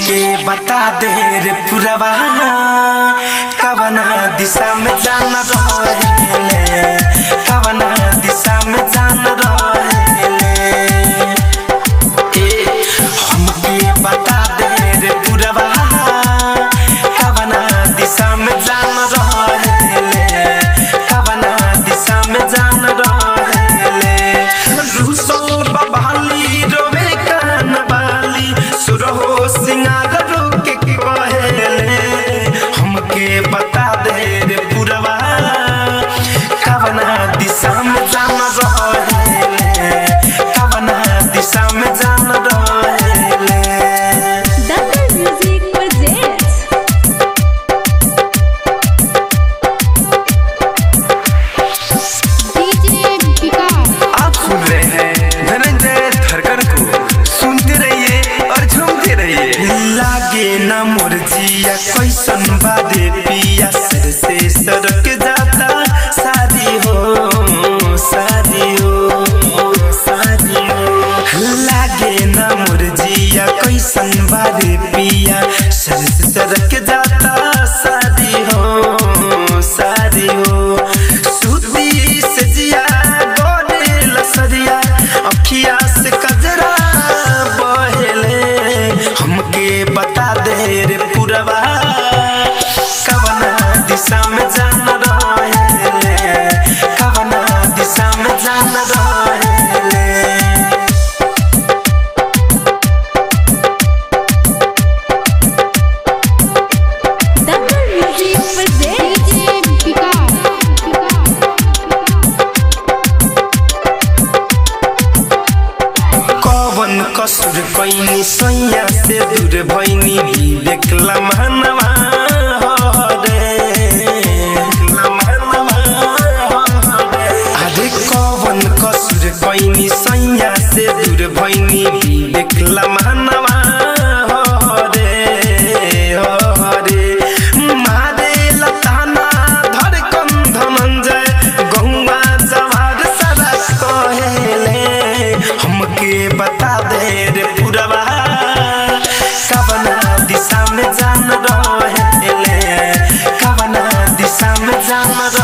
हमके बता दे रे पुरवा कवना दिशा में जाना रहेले कवना दिशा में जाना रहेले ए हमके बता दे रे पुरवा कवना दिशा में जाना रहेले कवना दिशा में जाना रहेले रूसो बबाली रोवे कान बाली सुरहो सिंगार रोके के कहेले हमके बता दे रे पुरवा कवना दिशा में जाना रहेले कवना दिशा में जाना रहेले Dangal Music presents DJ Vikas. आप सुन रहे हैं धनंजय थरकर को सुनते रहिए और झूमते रहिए लागे ना मुरजिया कैसन बादे पिया सर से सरक जाता शादी हो शादी हो शादी हो लागे ना मुरजिया कैसन बादे पिया सर से सरक जाता शादी हो शादी हो सूती से जिया गोरे लसरिया अखिया से कजरा बहेले हमके बता दे रे पुरवा कवना दिशा में जाना रहेले कवना दिशा में जाना रहेले Dangal Music presents DJ Vikas. कवन कसुर कैनी सैया से दूर भैनी विवेक लम्हनवा हरे अरे कवन कसुर कैनी सैया से दूर भैनी विवेक लम्हनवा हरे हरे मारे लताना धड़कन धनंजय गहुआ जवार सारा कहेले हमके बता दे रे पुरवा कवना दिशा में जान रहेले कवना दिशा में जान